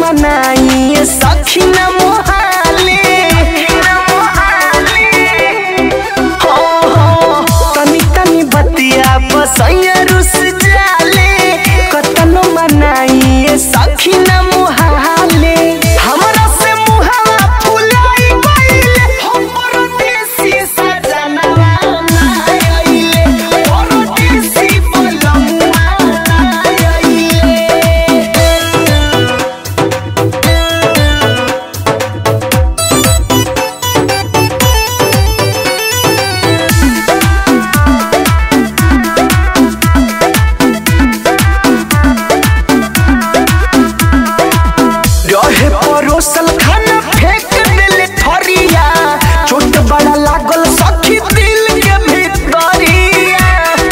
मनाई सखी न मोहाले हो हो तनी तनी बतिया बसैया रुस जाले कतनो मनाई सखी न मोहाले हमरा से मुहावा फुलाई गइले हम परदेसी सजनवा आइले परदेसी बलमुआ आइले रहे परोसल खाना फेंक देले थरिया चोट बड़ा लागल सखी दिल के भीतरिया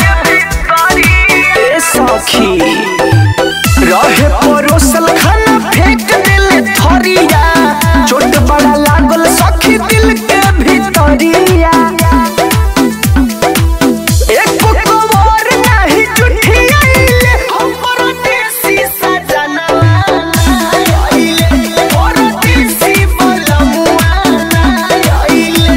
ए सखी रहे परोसल खाना फेंक देले थरिया चोट बड़ा लागल सखी दिल के भीतरिया एक कवर नाही जुठी आइले हम परदेसी सजनवा आइले परदेसी बलमुआ आइले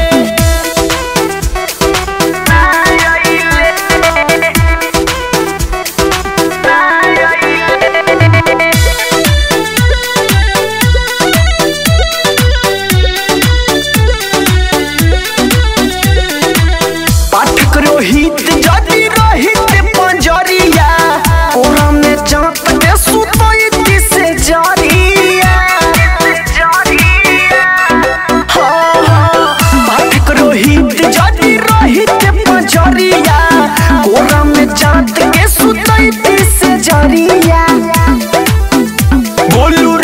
पाठक रोहित जदि रोहित पंजरिया ओरा में चाँप के सुतई से जरिया हाँ, हाँ, पाठक रोहित जदि रोहित पंजरिया ओरा में चाँप के सुतई से जरिया बोलू